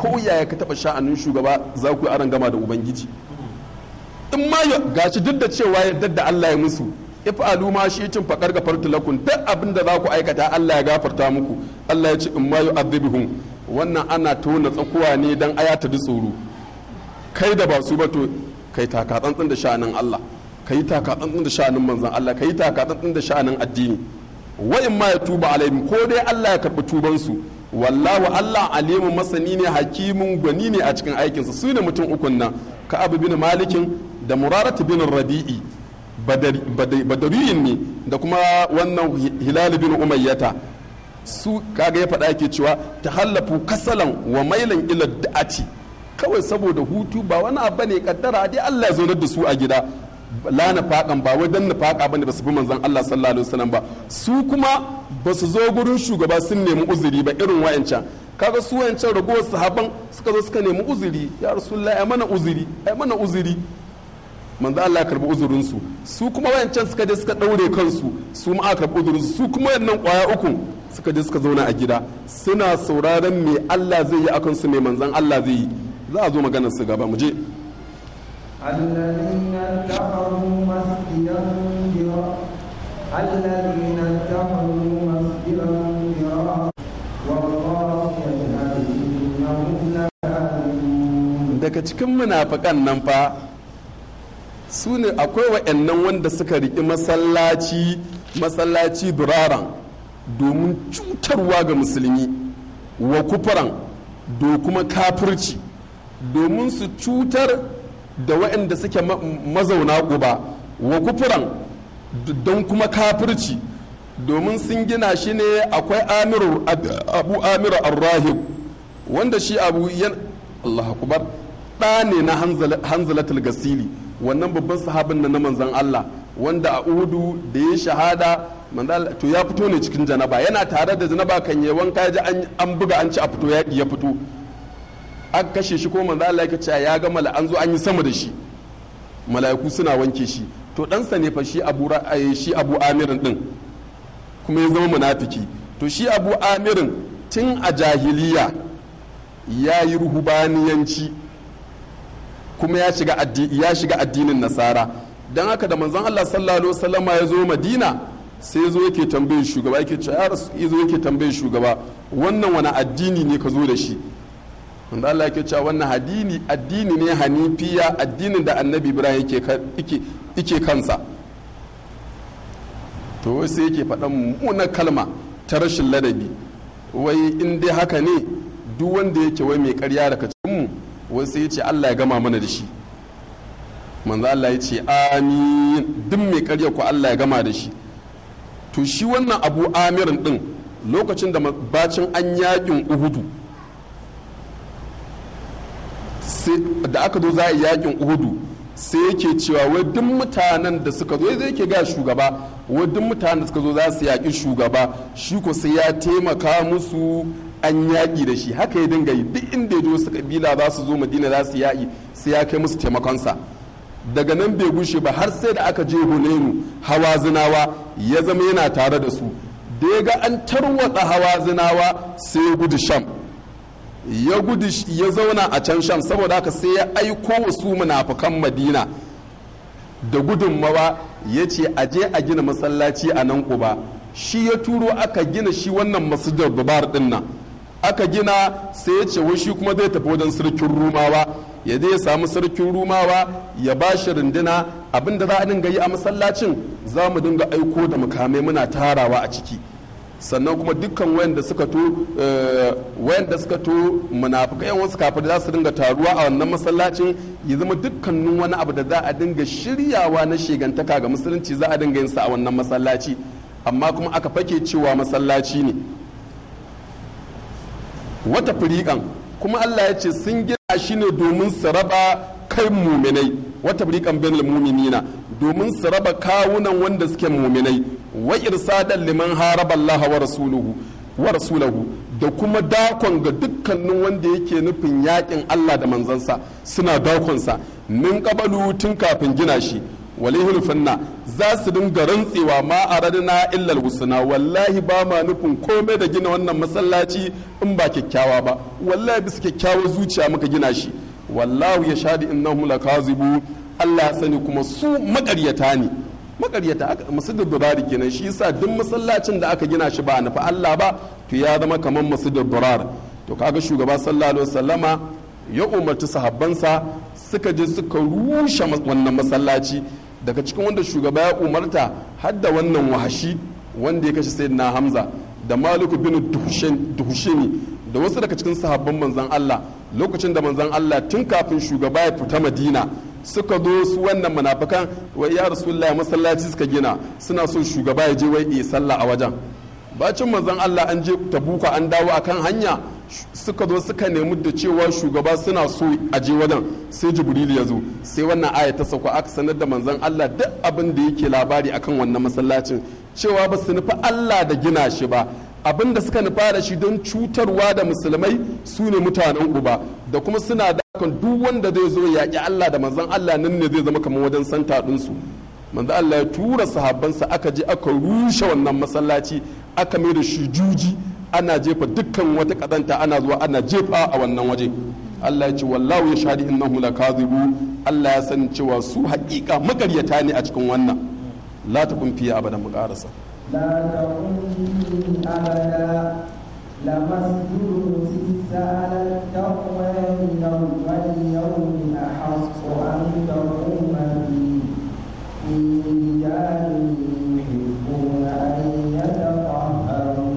ko yaya ka taba sha'anin shugaba za ku yi aron gama da ubangiji in ma ya gashi duk da cewa yadda da Allah ya musu if'alu ma shi cin faƙar gafartu lakum duk abin da za ku aikata Allah ya gafarta muku Allah ya ce in ma yu'adhibuhum wannan ana tona tsakuwa ne dan aya ta tsoro kai da ba su ba to kai taka tsantsin da sha'anin Allah kai taka tsantsin da sha'anin manzon Allah kai taka tsantsin da sha'anin addini wa in ma yatuba alaihim ko dai Allah ya karbi tuban su wallahu Allah alimun masani ne hakimin gwani ne a cikin aikinsa su ne mutum ukun nan ka abu bin malikin da muraratu bin rabi'i badariyin ne da kuma wannan hilal bin umayyata su kaga ya faɗa ke cewa ta hallafu kasalan wa mailan ila da'ati kawai saboda hutu ba wani abu ne kaddara dai Allah ya zaunar da su a gida la na faƙan ba wai dan na faƙa bane ba su bi manzon Allah sallallahu alaihi wasallam ba su kuma ba su zo gurin shugaba sun nemi uzuri ba irin wayancan kaga su wayancan ragowar sahaban suka zo suka nemi uzuri ya rasulullahi ai mana uzuri ai mana uzuri manzo Allah ya karbi uzurin su su kuma wayancan suka je suka daure kansu su ma aka karbi uzurin su su kuma wayannan kwaya uku suka je suka zauna a gida suna sauraron me Allah zai yi akan su me manzon Allah zai yi za a zo maganar su gaba mu je الذين اتخذوا مسجدا ضرارا الذين اتخذوا مسجدا ضرارا والله يشهد انهم لكاذبون daga cikin munafikan nan fa su ne akwai wa'annan wanda suka riƙi masallaci masallaci duraran domin cutarwa ga musulmi wa kufuran do kuma kafirci domin su cutar da waɗanda suke mazauna guba wa kufuran don kuma kafirci domin sun gina shi ne akwai amiru abu amiru arrahib wanda shi abu yan Allah akubar ɗa ne na hanzalatul gasili wannan babban sahabin na manzan Allah wanda a uhudu da ya shahada to ya fito ne cikin janaba yana tare da janaba kan yi wanka ji an buga an ci a fito yaƙi ya fito aka kashe shi ko manzo Allah yake cewa ya ga mala an zo an yi sama da shi mala'iku suna wanke shi to ɗansa ne fa shi abu shi abu amirin din kuma ya zama munafiki to shi abu amirin tun a jahiliya ya yi ruhubaniyanci kuma ya shiga ya shiga addinin nasara dan haka da manzon Allah sallallahu alaihi wasallam ya zo Madina sai zo yake tambayin shugaba yake cewa ya rasu zo yake tambayin shugaba wannan wani addini ne ka zo da shi wanda Allah yake cewa wannan addini addini ne hanifiya addinin da annabi Ibrahim yake kansa to sai yake faɗan mummunar kalma ta rashin ladabi wai in dai haka ne duk wanda yake wai mai karya daga cikin mu wai sai ya ce Allah ya gama mana da shi manzo Allah ya ce amin duk mai karya ku Allah ya gama da shi to shi wannan abu amirin din lokacin da bacin an yakin uhudu da aka zo za a yi yakin uhudu sai yake cewa wai duk mutanen da suka zo zai ke ga shugaba wai duk mutanen da suka zo za su yaƙi shugaba shi ko sai ya taimaka musu an yaƙi da shi haka ya dinga yi duk inda ya je wasu kabila za su zo madina za su yaƙi sai ya kai musu taimakonsa daga nan bai gushe ba har sai da aka je hunenu hawa zinawa ya zama yana tare da su da ya ga an tarwatsa hawa zinawa sai ya gudu sham ya gudu ya zauna a can sham saboda haka sai ya aiko wasu munafukan madina da gudunmawa ya ce a je a gina masallaci a nan kuba shi ya turo aka gina shi wannan masjidar babar din nan aka gina sai ya ce wai shi kuma zai tafi wajen sarkin rumawa ya je ya samu sarkin rumawa ya ba shi runduna abinda za a dinga yi a masallacin za mu dinga aiko da mukamai muna tarawa a ciki sannan kuma dukkan wayanda suka to wayanda suka to munafikai yan wasu kafir za su dinga taruwa a wannan masallacin ya zama dukkanin wani abu da za a dinga shiryawa na shegantaka ga musulunci za a dinga yin sa a wannan masallaci amma kuma aka fake cewa masallaci ne wata firiƙan kuma Allah ya ce sun gina shi ne domin su raba kai muminai wata firiƙan bainal muminina domin su raba kawunan wanda suke muminai wa irsadan liman haraba Allah wa rasuluhu wa rasulahu da kuma dakon ga dukkanin wanda yake nufin yakin Allah da manzansa suna dakonsa min kabalu tun kafin gina shi walihulfinna za su dinga rantsewa ma aradna illal husna wallahi ba ma nufin komai da gina wannan masallaci in ba kyakkyawa ba wallahi bisa kyakkyawar zuciya muka gina shi wallahu ya shadi innahum lakazibu Allah ya sani kuma su makaryata ne makaryata masjidul durar kenan shi yasa duk masallacin da aka gina shi ba nufi Allah ba to ya zama kamar masjidul durar to kaga shugaba sallallahu alaihi wasallama ya umarci sahabbansa suka je suka rushe wannan masallaci daga cikin wanda shugaba ya umarta har da wannan wahashi wanda ya kashe sayyidina hamza da maliku bin duhushini da wasu daga cikin sahabban manzan Allah lokacin da manzan Allah tun kafin shugaba ya fita madina suka zo su wannan munafikan wai ya rasulullah masallaci suka gina suna so shugaba ya je wai yi sallah a wajen bacin manzan Allah an je tabuka an dawo akan hanya suka zo suka nemi da cewa shugaba suna so a je wajen sai jibril ya zo sai wannan aya ta sauka aka sanar da manzon Allah duk abin da yake labari akan wannan masallacin cewa ba su nufi Allah da gina shi ba abin da suka nufa da shi don cutarwa da musulmai su ne mutanen uba da kuma suna da kan duk wanda zai zo yaƙi Allah da manzon Allah nan ne zai zama kamar wajen santa ɗinsu manzo Allah ya tura sahabbansa aka je aka rushe wannan masallaci aka mai da shi juji ana jefa dukkan wata kadanta ana zuwa ana jefa a wannan waje Allah ya ce wallahu ya shahadi innahu lakazibu Allah ya san cewa su haƙiƙa makaryata ne a cikin wannan la takun fiye abadan mu karasa لا تقم أبدا لمسجد سس على التقوى من أول يوم أحق أن تقوم فيه فيه رجال يحبون أن يتطهروا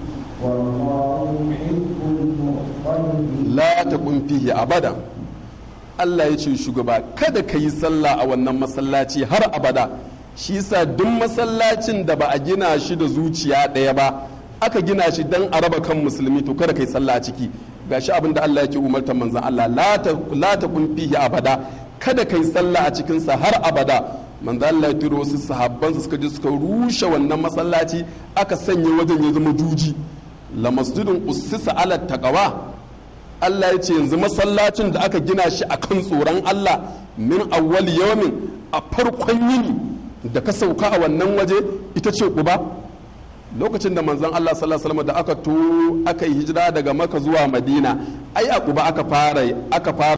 والله يحب المطهرين la takun fihi abada Allah ya ce shugaba kada ka yi sallah a wannan masallaci har abada shi yasa duk masallacin da ba a gina shi da zuciya ɗaya ba aka gina shi dan a raba kan musulmi to kada ka yi sallah a ciki gashi abin da Allah yake umartar manzon Allah la takun fihi abada kada ka yi sallah a cikin sa har abada manzo Allah ya turo wasu sahabbansa suka je suka rushe wannan masallaci aka sanya wajen ya zama juji la masjidun ussisa ala taqwa Allah ya ce yanzu masallacin da aka gina shi a kan tsoron Allah min awwal yawmin a farkon yini da ka sauka a wannan waje ita ce kuba lokacin da manzon Allah sallallahu alaihi wasallam da aka to aka yi hijira daga Makka zuwa Madina ai a kuba aka fara aka fara